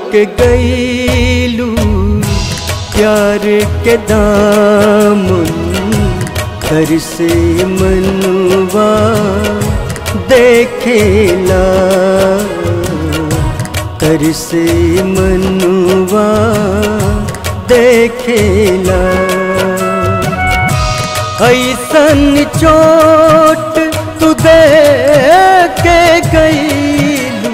के गईलू प्यार के दामन घर से मनवा देखेला कर से मनवा देखेला ऐसन चोट तू दे के गईलू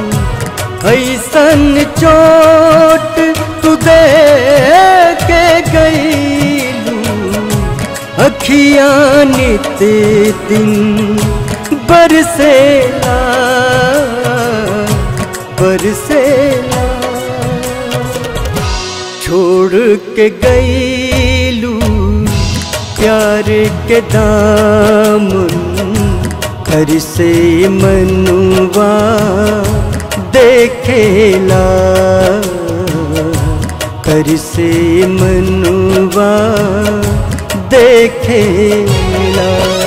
ऐसन चोट तू दे के गईलू अखियाँ नित दिन बरसेला बरसेला छोड़ के गईलू प्यार के दामन घर से मनुवा देखेला कर से मनुवा देखेला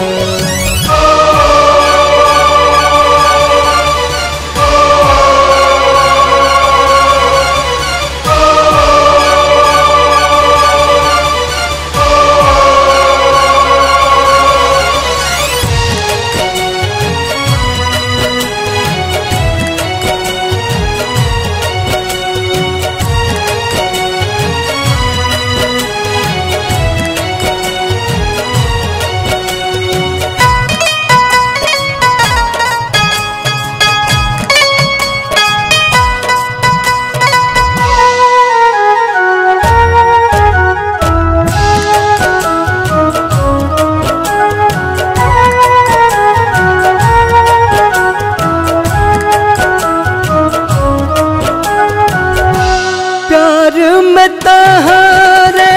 प्यार में तहारे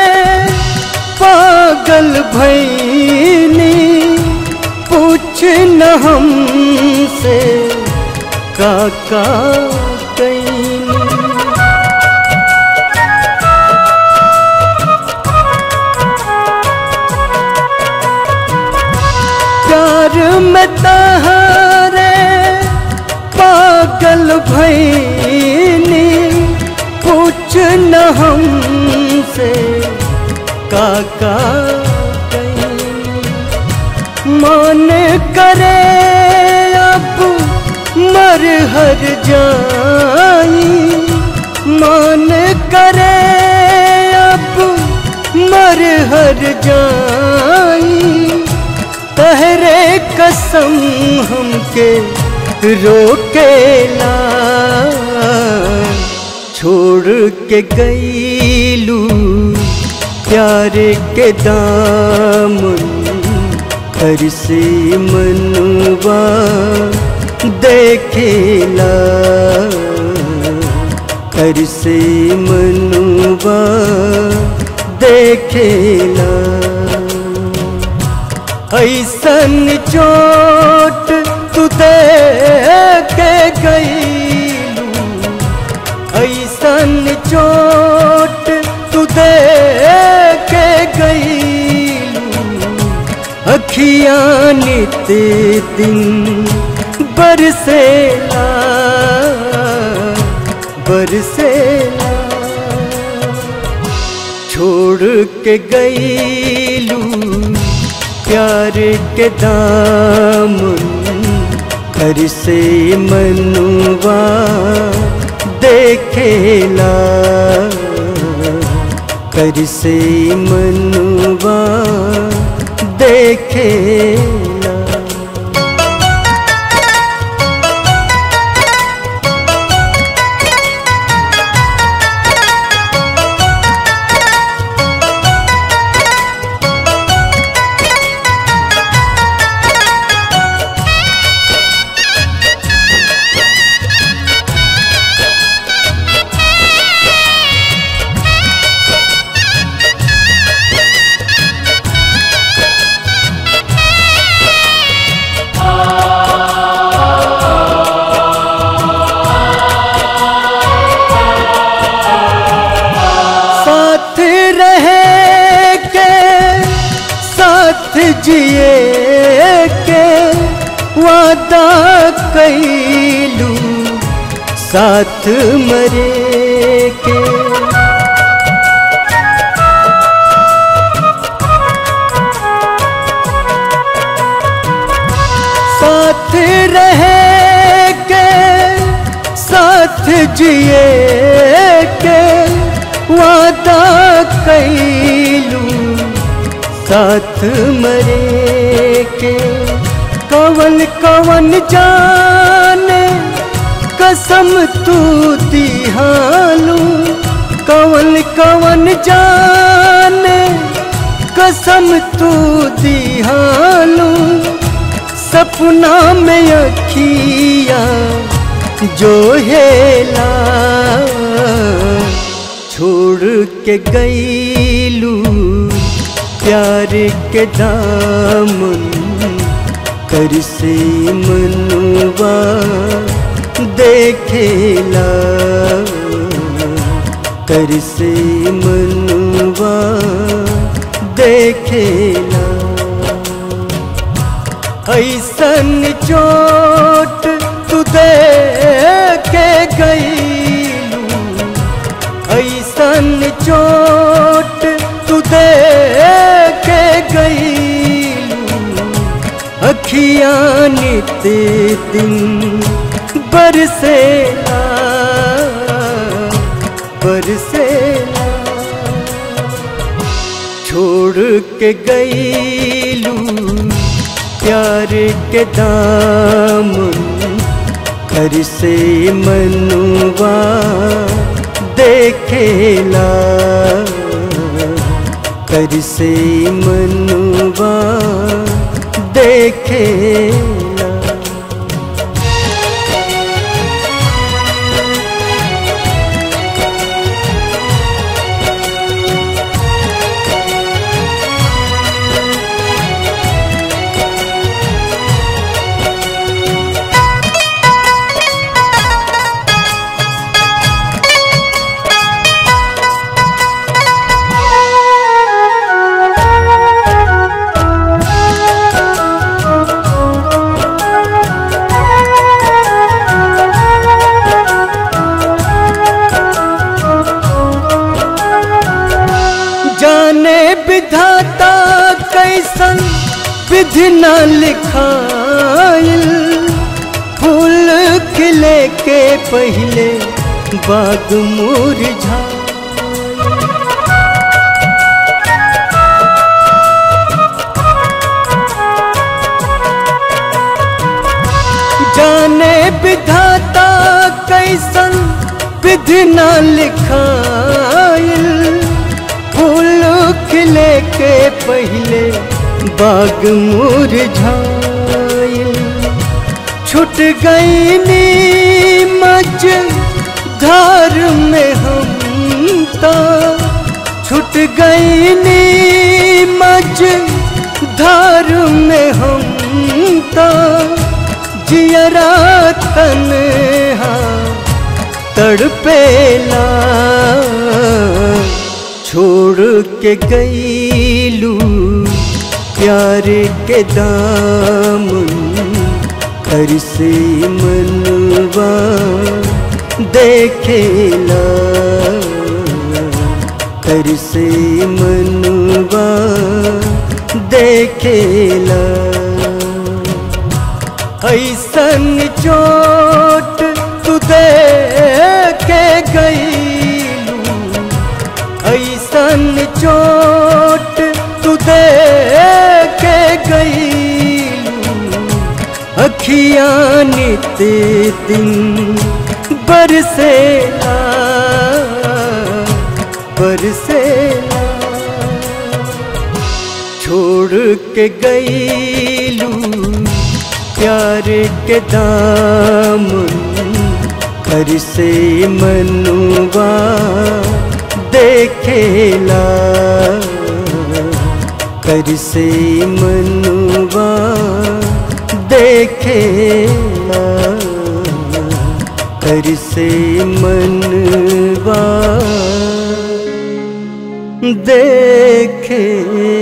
पागल भैनी पूछ न हमसे काका कैनी प्यार में तहारे पागल भैनी पूछ न हमसे काका कैनी मन करे अब मर हर जाई मन करे अब मर हर जाई तहरे कसम हमके रोकेला छोड़ के गईलू प्यार के दामन घर से मनवा देखेला घर से मनवा देखेला ऐसन चोट तू दे के गईलू ऐसन चोट तू दे के गईलू अखियाँ नित दिन बरसेला बरसेला छोड़ के गईलू प्यार के दामन घर से मनुवा देखेला कर से मनुवा देखेला साथ रहे के साथ जिए के वादा कैलू साथ मरे के साथ रहे के साथ जिए के वादा कैलू साथ मरे के कवन कवन जाने कसम तू दिहालू कवन कवन जाने कसम तू दिहालू सपना में अखिया जो हेला छोड़ के गईलू प्यार के दामन कर से मनुआ देखेला कर से मनुआ देखेला ऐसन चोट तू दे के गईलू ऐसन चोट तू दे के गईलू अखियाँ नित दिन बरसेला बरसेला छोड़ के गईलू प्यार के दामन घर से मनुआ देखेला कर से मनुआ देखेला जाने विधाता कैसन विधि न लिखाइल फूल खिले के पहले बाग मुरझा जाने विधाता कैसन विधि न लिखाइल फूल खिले के पहले बाग मुरझाइल छुट गई नीमच धार में हम ता छुट गई नीमच धार में हम ता जियरा तन्हा तड़पेला छोड़ के गईलू प्यार के दामन घर से मनवा देखेला घर से मनवा देखेला ऐसन चोट तू दे के गईलू ऐसन चोट तू दे के गईलू अखियाँ नित दिन बरसेला बरसेला छोड़ के गईलू प्यार के दामन घर से मनुआ देखेला कर से मनुआ देखेला कर से मनवा देखेला